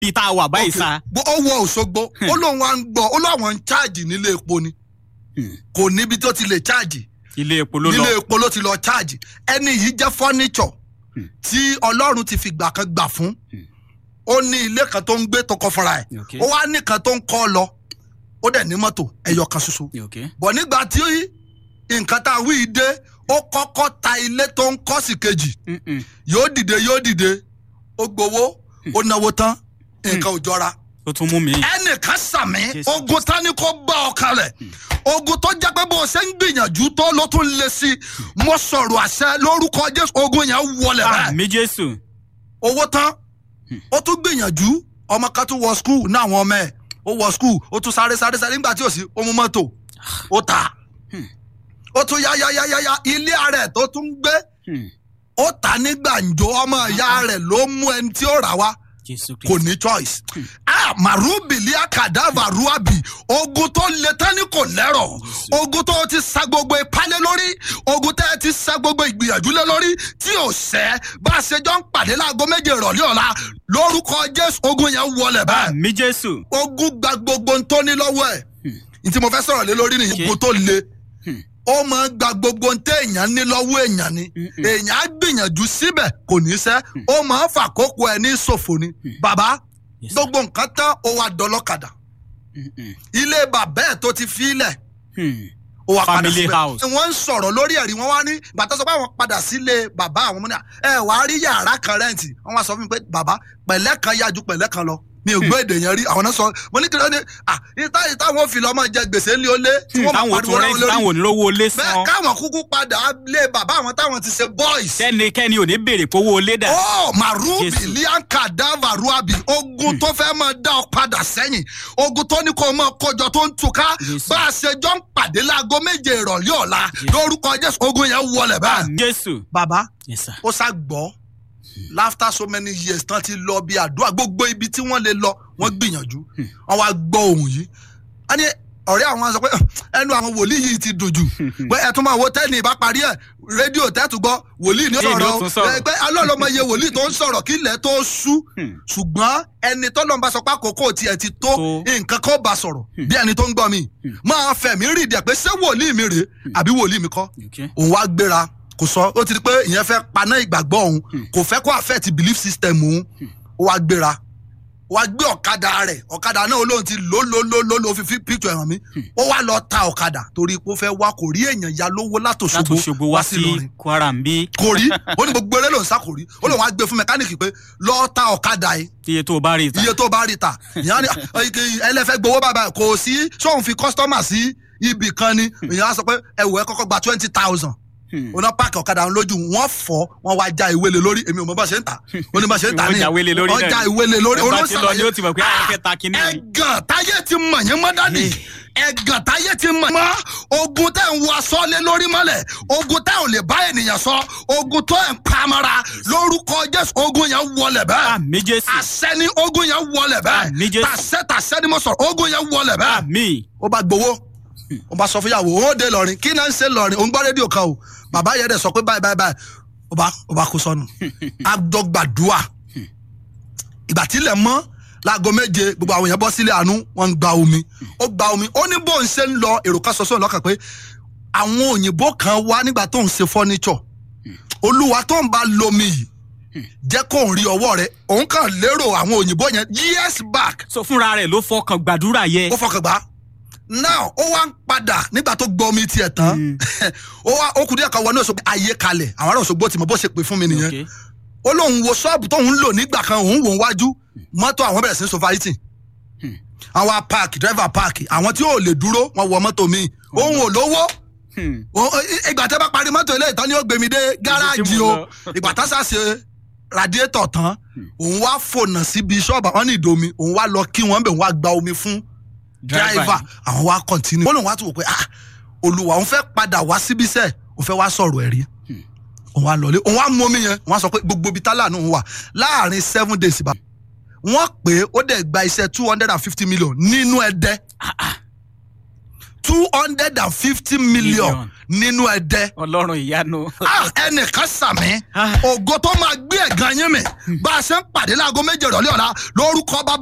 bíi tá a wà báyìí sa. Bó- ó wọ òṣogbo ó lóun wá ń gbọ́ ó láwọn ń cháàjì nílé epo ni Hmm. kò níbi tó ti lè cháàjì ilé epo ló lọ. nílé epo ló ti lọ cháàjì ẹni yìí jẹ́ fọ́nìṣọ̀ Hmm. tí ọlọ́run ti fi gbà kan gbà fún Hmm. ó ní ilé kan tó ń gbé tó kọ́ fúnra ẹ̀ Okay. ó wá nìkan tó ń kọ́ lọ ó dẹ̀ ní mọ́tò ẹyọ kan ṣoṣo Okay. bọ̀ nígbà tí nǹkan tá a wí dé ó kọ́kọ́ ta ilé tó ń kọ́ sí kejì Mm-mm. yóò dìde yóò dìde ó gbowó ó náwó tán nǹkan ò jọra ó tún mú mi. ẹnìkan sàmì Jésù. ogun tani kò bá ọ kalẹ̀ ogun tó jẹ́ pé bó o ṣe ń gbìyànjú tó ló tún lé sí i mo sọ̀rọ̀ àṣẹ lórúkọ jésù ogun yẹn wọlé bẹ́ẹ̀ àmì jésù. owó tán ó tún gbìyànjú ọmọ kan tún wọ skul ní àwọn ọmọ ẹ̀ ó wọ skul ó tún sáré sáré sáré nígbà tí ò sí ó mú mọ́tò ó ta ó tún yá yá yá yá yá ilé ara ẹ̀ tó tún gbé Hmm. ó ta ní gbàǹjo ọmọ ìyá rẹ̀ ló mú ẹni tí ó rà wá jésù kò ní choice. ah marubili akadava ruabi ogun tó le tání kò lẹ́rọ̀ ogun tó ti sa gbogbo ìpalẹ̀ lórí ogun tẹ́ ti sa gbogbo ìgbìyànjú lé lórí tí ò sẹ́ bá a ṣe jọ ń pàdé láago méje ìrọ̀lẹ́ ọ̀la lórúkọ jésù ogun yẹn wọlé bẹ́ẹ̀ àmì jésù. ogun gba gbogbo ń tó ní lọ́wọ́ ẹ̀ ní tí mo fẹ́ sọ̀rọ̀ lé lórí nìyí Okay. ogun tó le Hmm. ó máa ń gba gbogbo ń tẹ èèyàn ní lọ́wọ́ èèyàn ni Mm-mm. èèyàn á gbìyànjú síbẹ̀ kò ní sẹ́ ó máa ń fàkókò ẹ̀ ní ṣòfò ni bàbá Yes, sir. gbogbo nǹkan tán ó wá dọlọ́kadà Mm-mm. ilé bàbá ẹ̀ tó ti fi ilẹ̀ Hmm. ó wá padà Family síbẹ̀ house. wọ́n ń sọ̀rọ̀ lórí ẹ̀rí wọn wá ní bàtà sọ pé àwọn padà sílé bàbá àwọn múnà ẹ wà á rí yàrá kan rẹ́ǹtì wọ́n wá sọ fún mi pé bàbá pẹ̀lẹ́ kan yájú pẹ̀lẹ́ kan lọ mi ò gbọ́ èdè yẹn rí àwọn náà sọ mo ní kí ló ní à ìta ìta wọn fi lọ́mọ jẹ gbèsè ńlẹ̀ olé tí wọ́n máa táwọn pariwo tó láwọn rẹ́ǹtì lórí táwọn onírówó lé bẹ́ẹ̀ san. káwọn kúkú padà lé bàbá àwọn táwọn ti ṣe boys kẹ́nikẹ́ni ò ní béèrè powó lé dà. ó marubi Jésù. lianka dava ruabi ogun tó fẹ́ máa dá ọ padà sẹ́yìn ogun tó ní kó o máa kọjọ tó ń túká Jésù. bá a ṣe jọ ń pàdé láago méje ìrọ̀lẹ́ ọ̀la lórúkọ jésù ogun yẹn wọlé báyìí. àmì jésù. bàbá yes sir. ó sá gbọ́ after so many years tán ti lọ bí àdúrà gbogbo ibi tí wọ́n lè lọ wọ́n gbìyànjú wọ́n wá gbọ́ ohun yìí a ní ọ̀rẹ́ àwọn sọ pé ẹnu àwọn wòlíì yìí ti dùn jù pé ẹ tún máa wo tẹ́ni ìbá parí ẹ̀ rédíò tẹ́tù gbọ́ wòlíì ní Kí ni ó sọ̀rọ̀ tún sọ̀rọ̀? ẹ pé alọ́lọ́mọ iye wòlíì tó ń sọ̀rọ̀ kí ilẹ̀ tó sú Hmm. ṣùgbọ́n ẹni tó lọ́nba sọ pé àkókò tiẹ̀ ti tó Tó. nǹkan kan bá sọ̀rọ̀ bí ẹni tó ń gbọ́ mi máa fẹ̀mí rí ìdí ẹ̀ pé ṣé wòlíì mi rèé àbí wòlíì mi kọ́ Okay. òun wá gbéra kò sọ ó ti di pé ìyẹn fẹ́ paná ìgbàgbọ́ òun kò fẹ́ kó affect belief system òun ó wá gbéra ó wá gbé ọ̀kadà rẹ̀ ọ̀kadà náà olóhùn ti lò lò lò lò lò fi fi picture ẹ̀hàn mi ó wá lọ ta ọ̀kadà torí pé ó fẹ́ wá kò rí èèyàn ya lówó láti látòṣogbo Òṣogbo wá sí Ìlọrin kwara ń bí kò rí ó ní gbogbo eré lòún sá kò rí ó lòun wá gbé fún mẹkáníìkì pé lọ ta ọ̀kadà yìí iye tó o bá rí i ta. iye tó bá rí ta ìyá ni ẹlẹ́fẹ́ gbowó bàbá kò sí sóun fi kọ́sítọ́mà sí ibì kan ni ìyá wa sọ pé ẹ̀wọ̀ ẹ kọ́kọ́ gba twenty thousand Hmm. oná páàkì ọ̀kadà ń lójú wọ́n fọ́ wọ́n wá já ìwé lé lórí èmi ò mọ bá ṣe ń tà ó ní bá ṣe ń tà Wọ́n já ìwé lé lórí wọ́n náà já ni. ìwé lé lórí Ẹ bá ti lọ ni ó ti mọ̀ pé àwọn fẹ́ ta kinní ni. ẹ̀gàn táyé ti mọ̀ yín mọ́ dádì ẹ̀gàn táyé ti mọ̀ mọ́ ogun tẹ̀ ń wọ aṣọ lé lórí mọ́lẹ̀ ogun tẹ̀ ò lè bá ènìyàn sọ ogun tó ẹ̀ ń pamara lórúkọ jésù ogun yẹn wọlé bẹ́ẹ̀ àmì jésù. àṣẹ ni ogun yẹn wọlé bẹ́ẹ̀ Àmì Jésù. tàṣẹ tàṣẹ ni mo sọ̀rọ̀ ogun yẹn wọlé bẹ́ẹ̀ àmì. ó bá gbowó ó bá sọ fún yàwó ó dé lọrin kí náà ń ṣe lọrin òun gbọ́ rédíò kan o bàbá yẹn dẹ̀ sọ pé báyìí báyìí báyìí ó bá ó bá kó sọnù àdọ́gbàdúà ìgbà tílẹ̀ mọ́ láago méje gbogbo àwọn èèyàn bọ́ sílé àánú wọ́n ń gba omi ó gba omi ó ní bóun ṣe ń lọ èrò kan sọ́sọ́ lọ́kàn pé àwọn òyìnbó kan wá nígbà tó ń ṣe fọ́níṣọ̀ olúwa tó ń bá lomi yìí jẹ́ kó ń rí ọwọ́ rẹ̀ òun kàn lérò àwọn òyìnbó yẹn years back so fúnra rẹ̀ ló fọkàn gbàdúrà yẹ. ó fọkàn gbá now ó wá ń padà nígbà tó gbọ́ omi tiẹ̀ tán ó wá ó kù díẹ̀ kan wọnú Òṣogbo ayé kalẹ̀ àwọn ará Òṣogbo ti mọ̀ bó ṣe pè fún mi nìyẹn Okay. ó lóun wo ṣọ́ọ̀bù tóun ń lò nígbà kan òun wò ń wájú mọ́tò àwọn bẹ̀rẹ̀ sí sofariti àwọn park driver park àwọn tí ò lè dúró wọn wọ mọ́tò mi òun ò lówó Hmm. Ó- ìgbà tẹ́ bá parí mọ́tò ilé ìtàn ni ó gbé mi dé gáràjì mo o lọ. ìgbà tá sàṣe radiator tán òun wá fònà síbi ṣọ́ọ̀bù àwọn ní ìdomi òun wá lọ kí wọ́n bẹ̀ òun wá gba omi fún Driver. driver àwọn wa continue. wọ́n lòun wá tún wò pé ah olùwà òun fẹ́ padà wá síbí sẹ́ẹ̀ òun fẹ́ wá sọ̀rọ̀ ẹ̀rí òun wá lọlé òun wá mú omi yẹn òun wá sọ pé gbogbo ibi tá láàánú òun wà láàrin seven days bá wọ́n pè é ó dẹ̀ gba iṣẹ́ two hundred and fifty million nínú ẹ̀dẹ́ two hundred and fifty million Million. nínú ẹ̀dẹ́ ọlọ́run ìyanu. Ah, ẹnìkan sàmì Ah. ògo tó máa gbé ẹ̀gàn yín mi bá a ṣe ń pàdé láago méje ìrọ̀lẹ́ ọ̀la lórúkọ bá